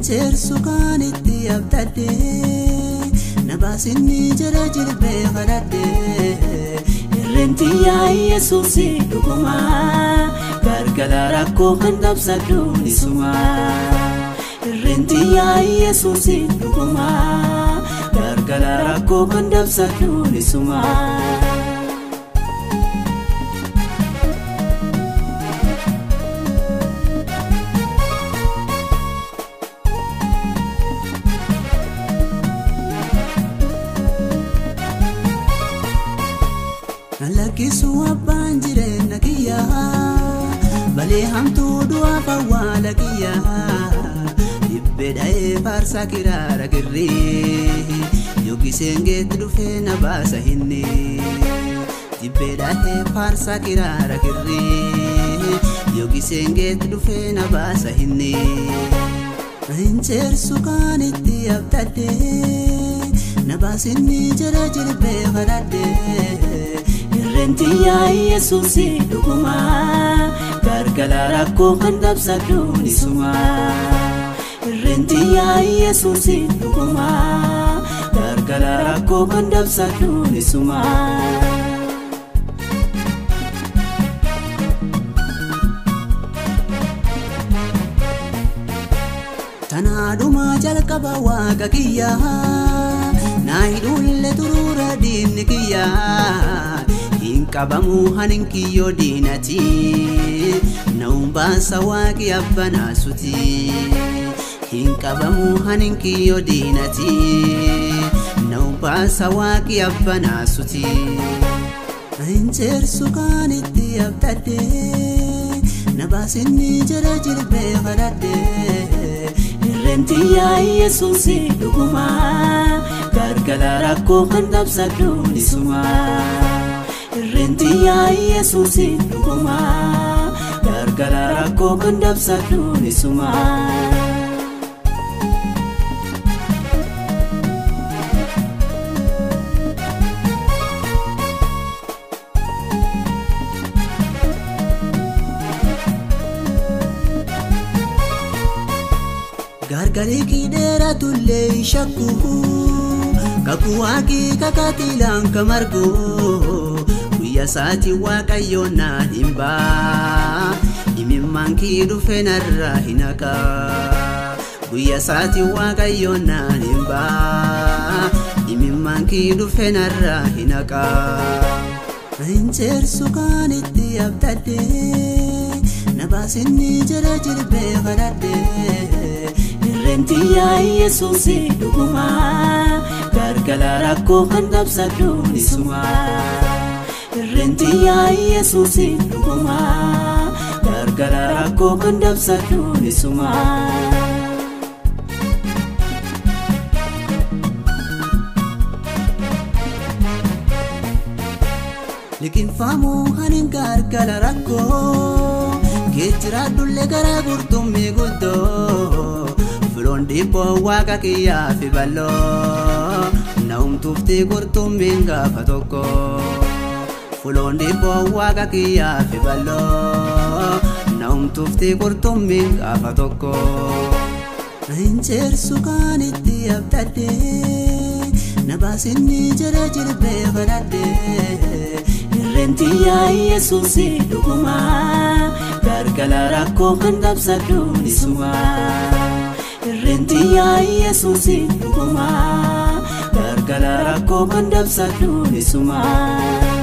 Inceersu kan itti abdadhee na baasinni jala jilbee kadhadhee irreenti yaa'ii yesuusi dhuguma gargala rakkoo kan dabsadhu nisuma irreenti yaa'ii yesuusi dhuguma gargala rakkoo kan dabsadhu nisuma. Lakkisu abbaan jireenya kiyyaa balee hamtuu du'aaf awwaala kiyyaa dhibbee dha'ee faarsaa kiraara girrii yookiin geetti dhufee na baasa hinni dhibbee dha'ee faarsaa kiraara girrii yookiin geetti dhufee na baasa hinni. Inceersu kan itti abdadhee na baasinni jala jilbee kadhadhee. Irreenti yaa'ii yesuusi dhuguma gargala rakkoo kan dabsadhu nisuma. Irreenti yaa'ii yesuusi dhuguma gargala rakkoo kan dabsadhu nisuma. Tanaadhuma jalqaba waaqa kiyyaa naa hidhuullee turuura diinni kiyyaa. qabamu hanin kiyyoo diinati na'uun baasa waaqi abbanaasuti hin qabamu hanin kiyyoo diinati na'uun baasa waaqi abbanaasuti. Inceersu kan itti abdadhee na baasinni jala jilbee kadhadhee irreenti yaa'ii yesuusi dhuguma gargala rakkoo kan dabsadhu nisuma. Irreenti yaa'ii yesuusi dhuguma gargala rakkoo kan dabsadhu nisuma. Gargarii kiidheera tullee shakku kakuu waaqii kakatiilaan kamargoo. guyya saati waaqayyo naan hin baa imimmaan kii dhufe narraa hin haqa guyya saati waaqayyo naan hin baa imimmaan kii dhufe narraa hin haqa. Inceersu kan itti abdadhee na baasinni jala jilbee kadhadhee irreenti yaa'ii yesuusi dhuguma gargala rakkoo kan dabsadhu nisuma. Irreenti yaa'ii yesuusi dhuguma gargala rakkoo kan dabsadhu nisuma. Liqinfaamuu hanin gargala rakkoo geejjiraadhullee gara qurxummii guddoo filoon dhiibboo waaqa kiyyaa fi balloo na'umtuuftii qurxummiin gaafa tokko. Fuloon dhiibboo waaqa kiyyaa fi balloo na'umtuuftii qurxummiin gaafa tokko. Inceersu kan itti abdadhee na baasinni jala jilbee kadhadhee irreenti yaa'ii yesuusi dhuguma gargala rakkoo kan dabsadhu nisuma. Irreenti yaa'ii yesuusi dhuguma gargala rakkoo kan dabsadhu nisuma.